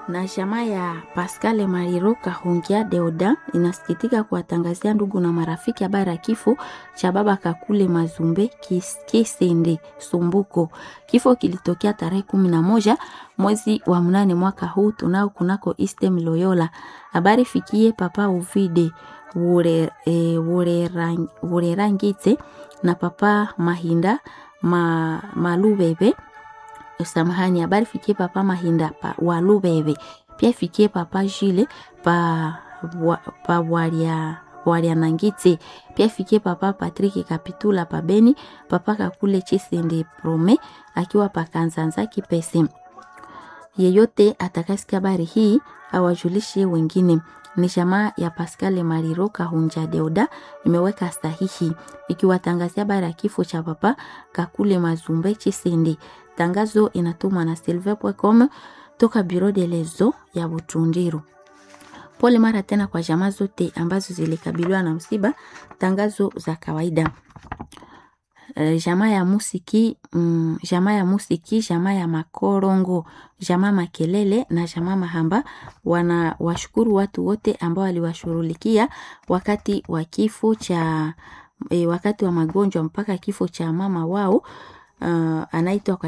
na jamaa ya Pascal Mariro Kahungia Deoda inasikitika kuwatangazia ndugu na marafiki habari ya kifo cha baba Kakule Mazumbe Kis- Kisende Sumbuko. Kifo kilitokea tarehe kumi na moja mwezi wa mnane mwaka huu tunao kunako Eastem Loyola. Habari fikie papa Uvide Wure- eh, Wurerang- Wurerangite na papa Mahinda ma, Malubebe samahani, habari fikie papa Mahinda pa Walubebe, pia fikie papa Jile pa wa- pa Waria Warianangite, pia fikie papa Patrick Kapitula pa Beni, papa Kakule Chisende Prome akiwa pa Kanzanza Kipese. Yeyote atakasikia habari hii awajulishe wengine. Ni jamaa ya Pascal Mariro Kahunja Deoda imeweka sahihi ikiwatangazia habari ya kifo cha papa Kakule Mazumbe Chisende. Tangazo inatumwa na silver.com toka Bureau de lezo ya Butundiru. Pole mara tena kwa jamaa zote ambazo zilikabiliwa na msiba. Tangazo za kawaida Eh, jamaa ya musiki mm, jamaa ya musiki jamaa ya makorongo jamaa makelele na jamaa mahamba wana washukuru watu wote ambao waliwashughulikia wakati wa kifo cha e, wakati wa magonjwa mpaka kifo cha mama wao uh, anaitwa kwa